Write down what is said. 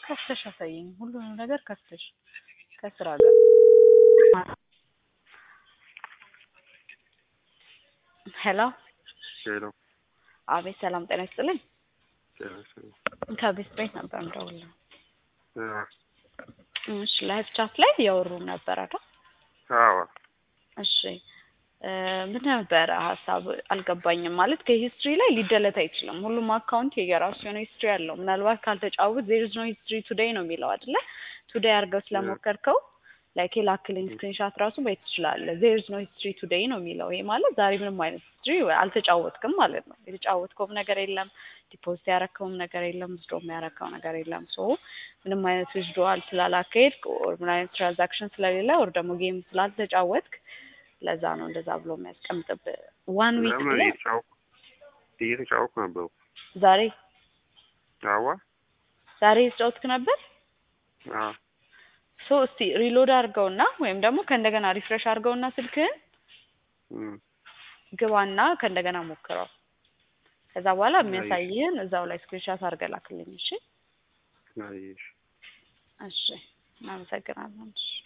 ከፍተሽ አሳይኝ። ሁሉንም ነገር ከፍተሽ ከስራ ጋር ሄሎ ሄሎ አቤት ሰላም ጤና ይስጥልኝ ጤና ይስጥልኝ። ከቤት ቤት ነበር እንደውልህ አ- እሺ ላይቭ ቻት ላይ እያወሩ ነበር አይደል አዎ እሺ እ ምን ነበረ ሀሳብ አልገባኝም ማለት ከሂስትሪ ላይ ሊደለት አይችልም ሁሉም አካውንት የየራሱ የሆነ ሂስትሪ አለው ምናልባት ካልተጫወት ዜር ኢዝ ኖ ሂስትሪ ቱዴይ ነው የሚለው አይደለ ቱዴይ አድርገው ስለሞከርከው ላይክ የላክልኝ ስክሪንሻት ራሱ ማየት ትችላለህ ዜር ኢዝ ኖ ሂስትሪ ቱዴይ ነው የሚለው ይሄ ማለት ዛሬ ምንም አይነት ሂስትሪ አልተጫወትክም ማለት ነው የተጫወትከውም ነገር የለም ዲፖዚት ያረከውም ነገር የለም ዊዝድሮ የሚያረከው ነገር የለም ሶ ምንም አይነት ዊዝድሮዋል ስላላካሄድክ ኦር ምን አይነት ትራንዛክሽን ስለሌለ ኦር ደግሞ ጌም ስላልተጫወትክ ለዛ ነው እንደዛ ብሎ የሚያስቀምጥብህ ዋን ዊክ ለምን ብለህ እየተጫወኩ እየተጫወኩ ነበሩ። ዛሬ አዋ ዛሬ የተጫወትክ ነበር አዎ ሶ እስቲ ሪሎድ አድርገውና ወይም ደግሞ ከእንደገና ሪፍሬሽ አድርገውና ስልክህን እም፣ ግባና ከእንደገና ሞክረው ከዛ በኋላ አይ። የሚያሳይህን እዛው ላይ ስክሪንሻት አድርገህ ላክልኝ እሺ አየሽ እሺ እናመሰግናለን እሺ